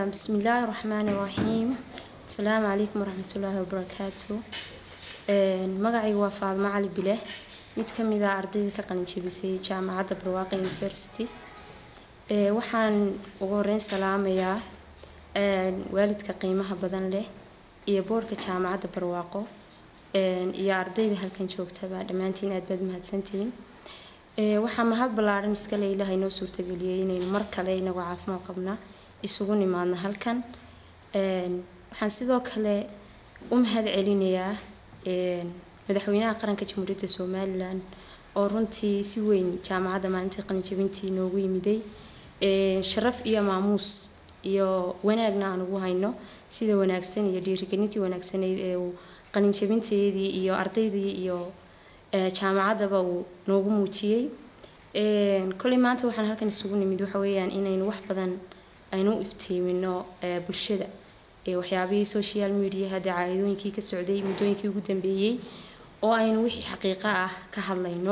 بسم الله الرحمن الرحيم السلام عليكم ورحمة الله وبركاته magacayga waa faadmo cali bile mid ka mid ah ardayda ka qalin jebisay jaamacadda barwaaqe university waxaan ugu horeyn salaamayaa waalidka qiimaha badan leh iyo boorhka jaamacadda barwaaqo iyo ardayda halkan joogtaba dhammaantiin aad baad mahadsantihiin waxaa mahad ballaaran iskale ilaahay noo suurtageliyey inaynu mar kale inagoo caafimaad qabna isugu nimaadno halkan waxaan sidoo kale u mahad celinayaa madaxweynaha qaranka jamhuuriyadda somalilan oo runtii si weyn jaamacadda maalintii qalinjabintii noogu yimiday sharaf iyo maamuus iyo wanaagna aan ugu hayno sida wanaagsan iyo dhiirigelintii wanaagsaneyd ee uu qalinjabinteedii iyo ardaydii iyo jaamacaddaba uu noogu muujiyey kolley maanta waxaan halkan isugu nimid waxa weeyaan inaynu wax badan aynu u iftiimino bulshada waxyaabihii social mediaha dacaayadooyinkii ka socday muddooyinkii ugu dambeeyey oo aynu wixii xaqiiqo ah ka hadlayno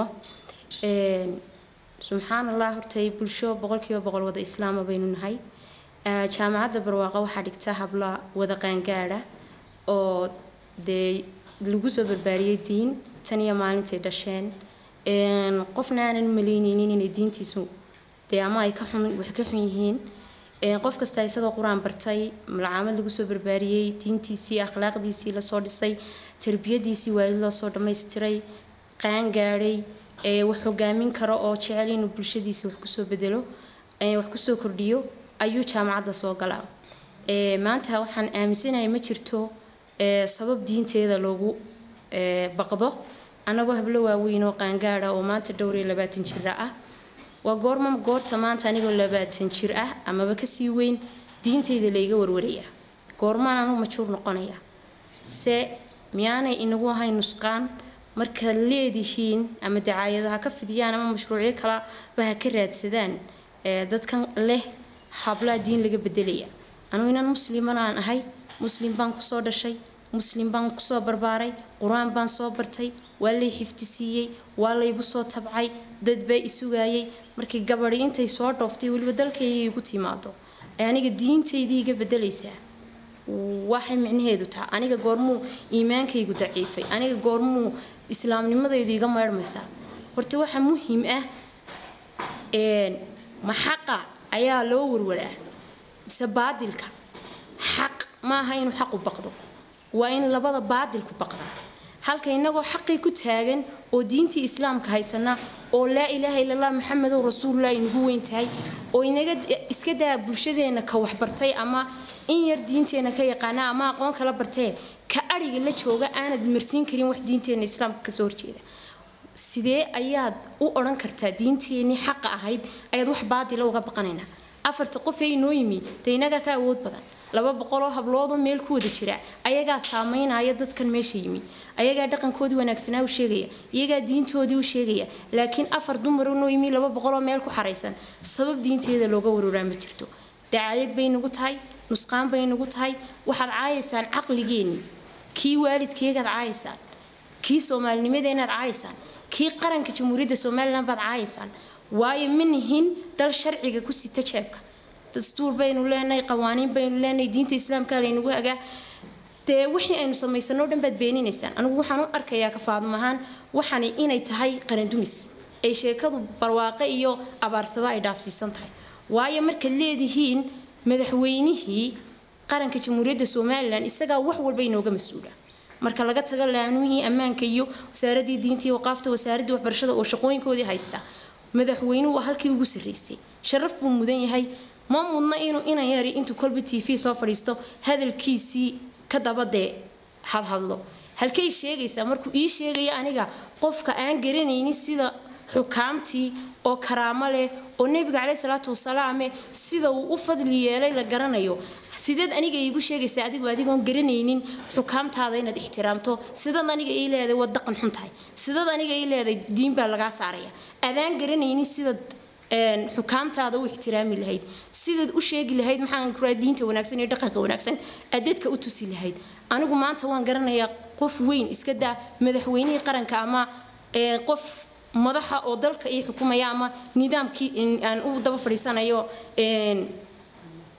subxaan allah hortay bulsho boqolkiiba boqol wada islaama baynu nahay jaamacadda barwaaqo waxaa dhigta habla wada qaangaadha oo dee lagu soo barbaariyey diin tan iyo maalintay dhasheen qofna aanan malayneynin inay diintiisu dee ama ay ka xun wax ka xun yihiin qof kasta isagoo qur-aan bartay malcaamad lagu soo barbaariyey diintiisii akhlaaqdiisii lasoo dhisay tarbiyadiisii waalid loosoo dhammaystiray qaan gaadhay wax hogaamin karo oo jecel inuu bulshadiisa wax kusoo bedelo wax kusoo kordhiyo ayuu jaamacadda soo galaa maanta waxaan aaminsanahay ma jirto sabab diinteeda loogu baqdo annagoo hablo waaweyn oo qaangaadha oo maanta dhowr iyo labaatan jira ah waa goorma goorta maanta anigoo labaatan jir ah amaba kasii weyn diinteyda layga warwaraya goormaan anu majuur noqonaya se miyaanay inagu ahayn nusqaan markaad leedihiin ama dacaayadaha ka fidiyaan ama mashruucyo kalaba ha ka raadsadaan dadkan leh hablaa diin laga bedelaya anugu inan musliman aan ahay muslim baan kusoo dhashay muslim baan kusoo barbaaray qur-aan baan soo bartay waa lay xifdisiiyey waa laygu soo tabcay dad baa isugaayay markii gabadhi intay soo dhooftay weliba dalkayga igu timaado ee aniga diintaydii iga bedelaysaa waxay micnaheedu tahay aniga goormuu iimaankaygu daciifay aniga goormuu islaamnimadaydu iga meedhmaysaa horta waxaa muhiim ah ma xaqa ayaa loo warwaraa mise baadilka xaq maaha inuu xaqu baqdo waa in labada baadilku baqdaa halka inagoo xaqii ku taagan oo diintii islaamka haysana oo laa ilaaha illallah maxamedow rasuulullah inagu weyn tahay oo inaga iska daa bulshadeena ka waxbartay ama in yar diinteena ka yaqaana ama aqoon kala bartee ka adhiga la jooga aanad marsiin karin wax diinteena islaamka kasoo horjeeda sidee ayaad u odhan kartaa diinteenii xaqa ahayd ayaad wax baadila uga baqanaynaa afarta qof ee inoo yimi dee inagaa ka awood badan laba boqoloo habloodoo meel ku wada jira ayagaa saameynaya dadkan meesha yimi ayagaa dhaqankoodii wanaagsanaa u sheegaya iyagaa diintoodii u sheegaya laakiin afar dumar noo yimi laba boqoloo meel ku xaraysan sabab diinteeda looga waruraa ma jirto dacaayad bay nagu tahay nusqaan bay nagu tahay waxaad caayaysaan caqligeenii kii waalidkeegaad caayaysaan kii soomaalinimadeenaad caayaysaan kii qaranka jamhuuriyadda somalilan baad caayaysaan waayo ma nihin dal sharciga ku sita jeebka dastuur baynu leenahay qawaaniin baynu leenahay diinta islaamka laynagu hagaa dee wixii aynu samaysano dhan baad beeninaysaan anigu waxaan u arkayaa kafaadum ahaan waxani inay tahay qarandumis ay sheekadu barwaaqe iyo abaarsaba ay dhaafsiisan tahay waayo markaad leedihiin madaxweynihii qaranka jamhuuriyadda somalilan isagaa wax walba inooga mas-uula marka laga tago laamnimihii ammaanka iyo wasaaradii diintii waqaafta wasaaradii waxbarashada oo shaqooyinkoodii haysta madaxweynuhu waa halkii ugu sarreysay sharaf buu mudan yahay ma mudna inuu inan yari intuu kolba t v soo fadhiisto hadalkiisii ka dabadee hadhadlo halkay sheegaysaa markuu ii sheegaya aniga qofka aan garanaynin sida xukaamtii oo karaamo leh oo nebiga caleyhi salaatu wasalaame sida uu u fadli yeelay la garanayo sideed aniga iigu sheegaysaa adigu adigoon garanaynin xukaamtaada inaad ixtiraamto sidaad aniga ii leeday waa daqan xun tahay sidaad aniga ii leeday diin baa lagaa saaraya adaan garanaynin sidaad xukaamtaada u ixtiraami lahayd sidaad u sheegi lahayd maxaan kuraa diinta wanaagsan iyo dhaqanka wanaagsan aad dadka u tusi lahayd anigu maanta waan garanayaa qof weyn iska daa madaxweynihii qaranka ama qof madaxa oo dalka ii xukumaya ama nidaamkii aan u daba fadhiisanayo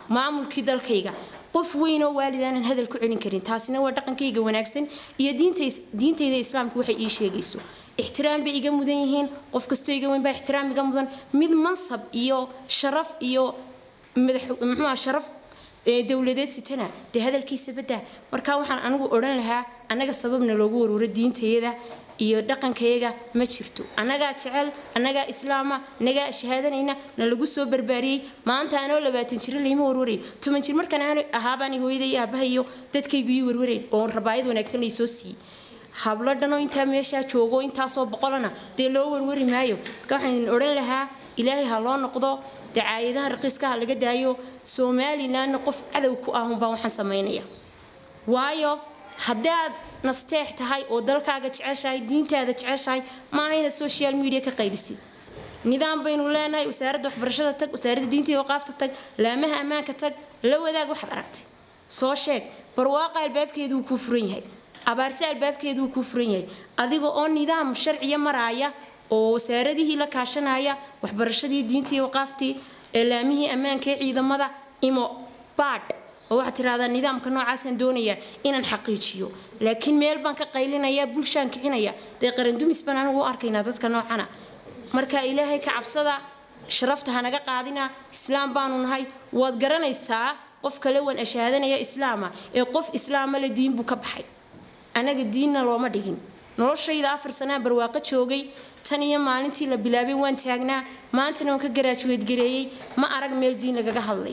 maamulkii dalkayga qof weyn oo waalid aanan hadal ku celin karin taasina waa dhaqankayga wanaagsan iyo diintayda islaamka waxay ii sheegayso ixtiraam bay iga mudan yihiin qof kastoo iga weyn baa ixtiraam iga mudan mid mansab iyo sharaf iyo madax muxuuha sharaf dowladeed sitana dee hadalkiisa baddaa marka waxaan anigu odhan lahaa annaga sababna loogu warwaro diintayada iyo dhaqankayaga ma jirto annagaa jecel annagaa islaama annagaa shahaadanayna na lagu soo barbaariyey maanta anoo labaatan jiro layma warwarayo toban jir markaan aan ahaabaani hooyada iyo aabaha iyo dadkaygu ii warwarayn oon rabaayad wanaagsan lay soo siiyey hablo dhanoo intaa meeshaa joogo intaasoo boqolana dee loo warwari maayo marka waxaan idin odhan lahaa ilaahay ha loo noqdo dacaayadaha raqiiskaha laga daayo somalilanna qof cadow ku ah unbaa waxaan samaynaya waayo haddaad nasteex tahay oo dalkaaga jeceshahay diintaada jeceshahay maaha inaad social media ka qaylisid nidaam baynu leenahay wasaaradda waxbarashada tag wasaaradda diinta iyo waqaafta tag laamaha ammaanka tag la wadaag waxaad aragtay soo sheeg barwaaqa albaabkeedu wuu kuu furan yahay abaarse albaabkeedu wuu kuu furan yahay adiga oo nidaam sharciya maraaya oo wasaaradihii la kaashanaya waxbarashadii diinta iyo waqaaftii laamihii ammaanka ee ciidamada imo baadh oo waxaad tiraahdaa nidaamka noocaasaan doonayaa inaan xaqiijiyo laakiin meel baan ka qaylinayaa bulshaan kicinaya dee qarandumis baan anigu u arkaynaa dadka noocana marka ilaahay ka cabsada sharafta hanaga qaadina islaam baanu nahay waad garanaysaa qof kale waan ashaadanaya islaama ee qof islaama le diin buu ka baxay anaga diinna looma dhigin noloshayda afar sanaa barwaaqo joogay tan iyo maalintii la bilaabay waan taagnaa maantana waan ka garaajuweedgareeyey ma arag meel diin lagaga hadlay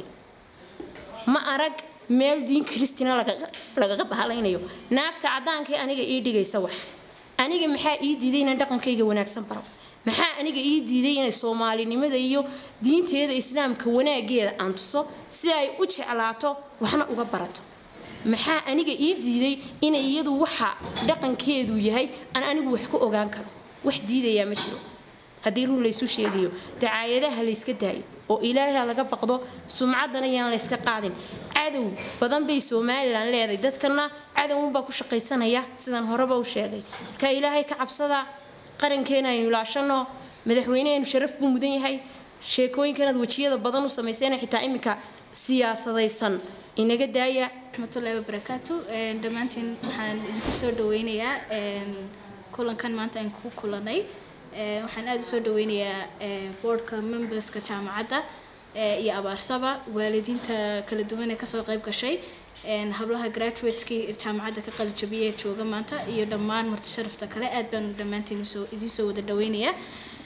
ma arag meel diin kristina lagaga bahalaynayo naagta caddaankae aniga ii dhigaysa wax aniga maxaa ii diiday inaan dhaqankayga wanaagsan baro maxaa aniga ii diiday inay soomaalinimada iyo diinteeda islaamka wanaageeda aan tuso si ay u jeclaato waxna uga barato maxaa aniga ii diiday inay iyadu waxa dhaqankeedu yahay aan anigu wax ku ogaan karo wax diidayaa ma jiro haddii run laysu sheegayo dacaayadaha layska daayo oo ilaaha laga baqdo sumcaddana yaan layska qaadin cadow badan bay somalilan leedahay dadkana cadowunbaa ku shaqaysanaya sidaan horeba u sheegay marka ilaahay ka cabsada qarankeena aynu ilaashano madaxweynehaynu sharaf buu mudan yahay sheekooyinkanaad wejiyada badan u samayseen xitaa iminka siyaasadaysan inaga daaya raxmatullaahi wabarakaatu dhammaantiin waxaan idinku soo dhaweynayaa kulankan maanta aan ku kulanay waxaan aada u soo dhaweynayaa boardka memberska jaamacadda iyo abaarsaba waalidiinta kala duwan ee kasoo qayb gashay hablaha graduateskii jaamacadda ka qalijabiyay ee jooga maanta iyo dhammaan marti sharafta kale aad baan dhammaantiin usoo idinsoo wada dhaweynayaa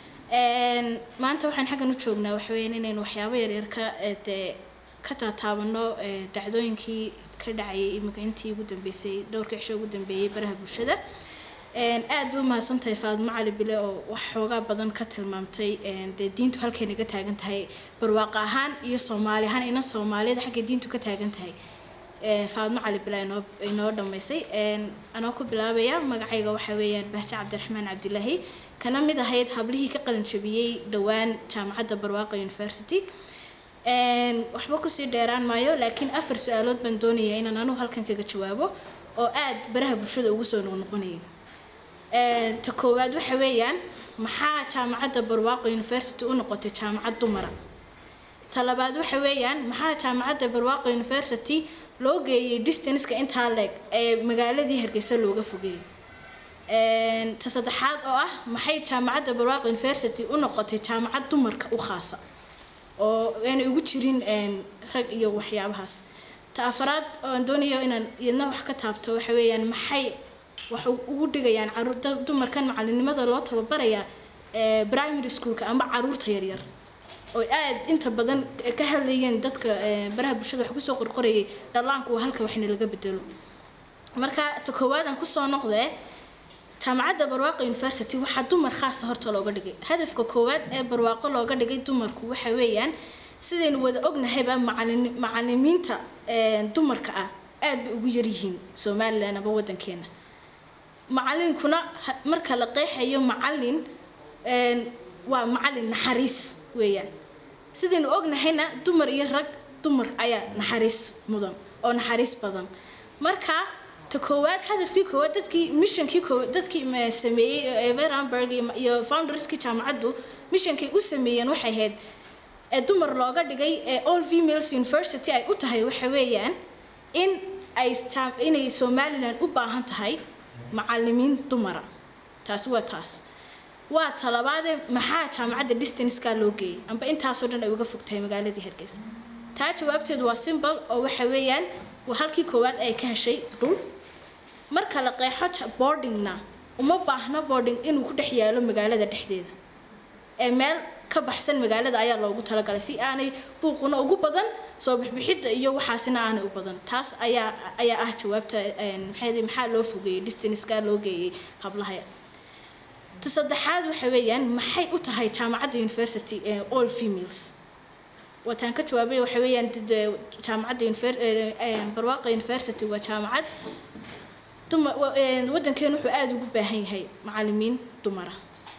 maanta waxaan xaggan u joognaa waxaweyaan inaynu waxyaabo yaryar ka dee ka taataabano dhacdooyinkii ka dhacayay imika intii ugu dambeysay dhowrka cisho ugu dambeeyey baraha bulshada aad bay u mahadsantahay faadmo cali bile oo wax xoogaa badan ka tilmaamtay dee diintu halkay naga taagan tahay barwaaqa ahaan iyo soomaali ahaan ina soomaaliyada xaggay diintu ka taagan tahay faadmo cali bile inoo inoo dhammaysay anoo ku bilaabaya magacayga waxaa weeyaan bahje cabdiraxmaan cabdilaahi kana mid ahayd hablihii ka qalin jabiyey dhowaan jaamacadda barwaaqa university waxba kusii dheeraan maayo laakiin afar su-aalood baan doonayaa inaan anugu halkan kaga jawaabo oo aad baraha bulshada ugu soo noqnoqonayay ta koowaad waxa weeyaan maxaa jaamacadda barwaaqo university u noqotay jaamacad dumara ta labaad waxa weeyaan maxaa jaamacadda barwaaqo university loo geeyey distanceka intaa leeg ee magaaladii hargeysa looga fogeeyey ta saddexaad oo ah maxay jaamacadda barwaaqo university u noqotay jaamacad dumarka u khaasa oo aanay ugu jirin rag iyo waxyaabahaas ta afaraad oan doonayo inaan iyadna wax ka taabto waxa weeyaan maxay wax ugu dhigayaan caruur dumarkan macalinimada loo tababarayaa primary schoolka ama caruurta yaryar oo aad inta badan ka hadlayeen dadka baraha bulshada wax kusoo qorqorayay dhallaanku waa halka waxna laga bedelo marka ta koowaad aan kusoo noqdee jaamacadda barwaaqo university waxaa dumar khaasa horta looga dhigay hadafka koowaad ee barwaaqo looga dhigay dumarku waxa weeyaan sidaynu wada ognahayba macalin macalimiinta dumarka ah aad bay ugu yaryihiin somalilan aba wadankeena macalinkuna marka la qeexayo macalin waa macalin naxariis weeyaan sidaynu ognahayna dumar iyo rag dumar ayaa naxariis mudan oo naxariis badan marka ta koowaad hadafkii koowaad dadkii missionkii koowaad dadkii sameeyey everamberg iyo founderskii jaamacaddu missionkay u sameeyeen waxay ahayd ee dumar looga dhigay ee all females university ay u tahay waxa weeyaan in ay inay somalilan u baahan tahay macalimiin dumara taasi waa taas waa talabaadee maxaa jaamacadda distancekaa loo geeyay amba intaasoo dhan ay uga fog tahay magaaladii hargeysa taa jawaabteedu waa simbol oo waxa weeyaan waa halkii koowaad ay ka heshay dhul marka la qeexo boardingna uma baahno boarding inuu ku dhex yaalo magaalada dhexdeeda ee meel ka baxsan magaalada ayaa loogu talagalay si aanay buuquna ugu badan soo bixbixidda iyo waxaasina aanay u badan taas ayaa ayaa ah jawaabta maxay maxaa loo fogeeyey distanceka loo geeyey hablaha ta saddexaad waxa weeyaan maxay u tahay jaamacadda university ee all females wataan ka jawaabay waxa weeyaan jaamacadda barwaaqa university waa jaamacad dumar waddankeenu wuxuu aada ugu baahan yahay macalimiin dumara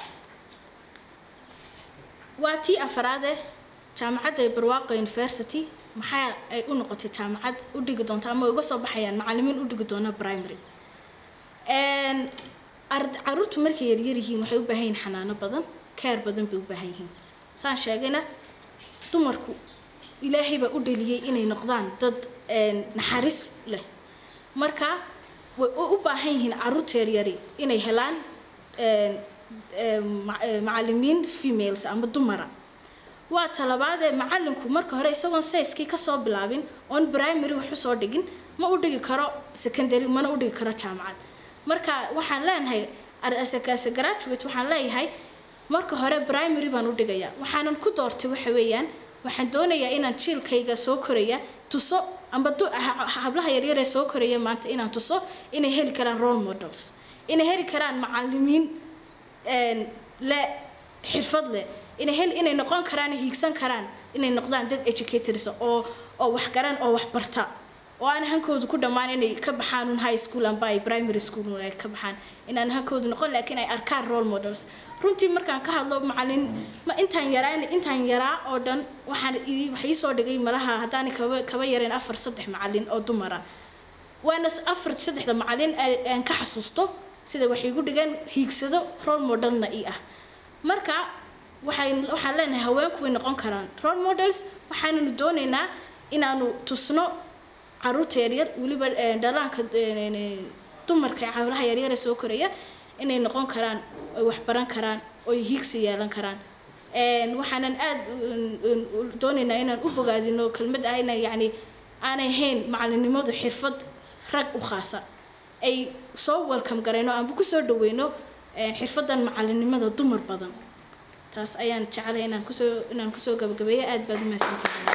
waa tii afaraade jaamacadda barwaaqa university maxaa ay u noqotay jaamacad u dhigi doonta ama uga soo baxayaan macalimiin u dhigi doona primary caruurtu markay yaryar yihiin waxay u baahan yihiin xanaano badan keer badan bay u baahan yihiin saan sheegayna dumarku ilaahay baa u dhaliyey inay noqdaan dad naxariis leh marka way u baahan yihiin caruurta yaryari inay helaan macalimiin females ama dumara waa talabaadee macalinku marka hore isagoon sayskii kasoo bilaabin oon primary wax usoo dhigin ma u dhigi karo secondary mana u dhigi karo jaamacad marka waxaan leenahay as graduate waxaan leeyahay marka hore primary baan u dhigayaa waxaanan ku doortay waxa weeyaan waxaan doonayaa inaan jiilkayga soo koraya tuso amba hablaha yaryar ee soo koraya maanta inaan tuso inay heli karaan role models inay heli karaan macalimiin le xirfad leh inay hel inay noqon karaan hiigsan karaan inay noqdaan dad educators oo oo wax garan oo wax barta oo aan hankoodu ku dhammaan inay ka baxaan un high school amba ay primary school ay ka baxaan inaan hankoodu noqon laakiin ay arkaan role models runtii markaan ka hadlo macalin ma intaan yaraan intaan yaraa oo dhan waxaan wax ii soo dhigay malaha haddaanay kaba kaba yareen afar saddex macalin oo dumara waana afar saddexda macalin aan ka xasuusto sida waxay igu dhigeen hiigsado role modelna ii ah marka waxay waxaan leenahay haweenku way noqon karaan role models waxaananu doonaynaa inaanu tusno caruurta yaryar weliba dhalaanka dumarka hawlaha yaryar ee soo koraya inay noqon karaan oy wax baran karaan oy hiigsi yeelan karaan waxaanan aada doonaynaa inaan u bogaadino kelmad ah ina yacni aanay hayn macalinimadu xirfad rag u khaasa ay soo welcome garayno aanba kusoo dhaweyno xirfadan macalinimada dumar badan taas ayaan jeclay inaan kusoo inaan kusoo gabagabeeyo aada baad u mahadsantahay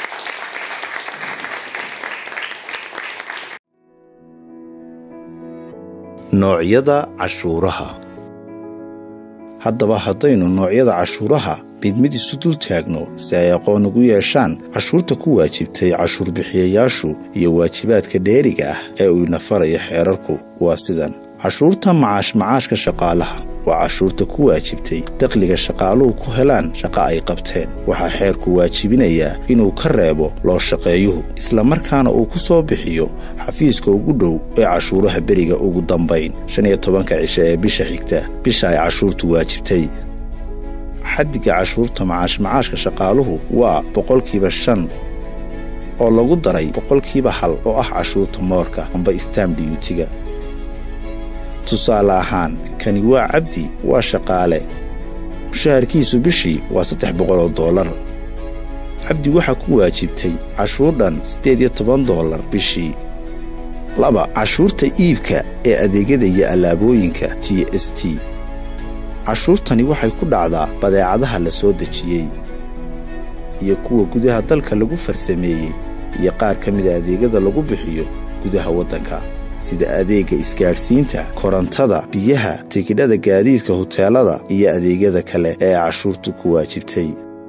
noocyada cashuuraha haddaba haddaynu noocyada cashuuraha mid mid isu dul taagno si ay aqoon ugu yeeshaan cashuurta ku waajibtay cashuurbixiyayaashu iyo waajibaadka dheeriga ah ee uu ina faraya xeerarku waa sidan cashuurta macaash macaashka shaqaalaha waa cashuurta ku waajibtay dakhliga shaqaaluhu ku helaan shaqo ay qabteen waxaa xeerku waajibinayaa inuu ka reebo loo shaqeeyuhu islamarkaana uu ku soo bixiyo xafiiska ugu dhow ee cashuuraha beriga ugu dambayn shan iyo tobanka cishe ee bisha xigta bisha ay cashuurtu waajibtay xaddiga cashuurta macaash macaashka shaqaaluhu waa boqolkiiba shan oo lagu daray boqolkiiba hal oo ah cashuurta moorka amba stam dhiyuutiga tusaale ahaan kani waa cabdi waa shaqaale mushaharkiisu bishii waa saddex boqoloo doolar cabdi waxaa ku waajibtay cashuur dhan siddeed iyo toban doolar bishii laba cashuurta iibka ee adeegyada iyo allaabooyinka g s t cashuurtani waxay ku dhacdaa badeecadaha la soo dejiyey iyo kuwa gudaha dalka lagu farsameeyey iyo qaar ka mida adeegyada lagu bixiyo gudaha waddanka sida adeegga isgaadhsiinta korontada biyaha tigidhada gaadiidka huteelada iyo adeegyada kale ee cashuurtu ku waajibtay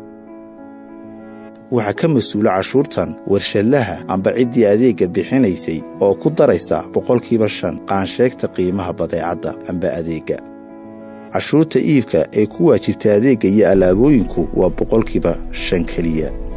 waxaa ka mas-uula cashuurtan warshadlaha amba ciddii adeegga bixinaysay oo ku daraysa boqolkiiba shan qaansheegta qiimaha badeecadda amba adeegga cashuurta iibka ee ku waajibtay adeegga iyo allaabooyinku waa boqolkiiba shan keliya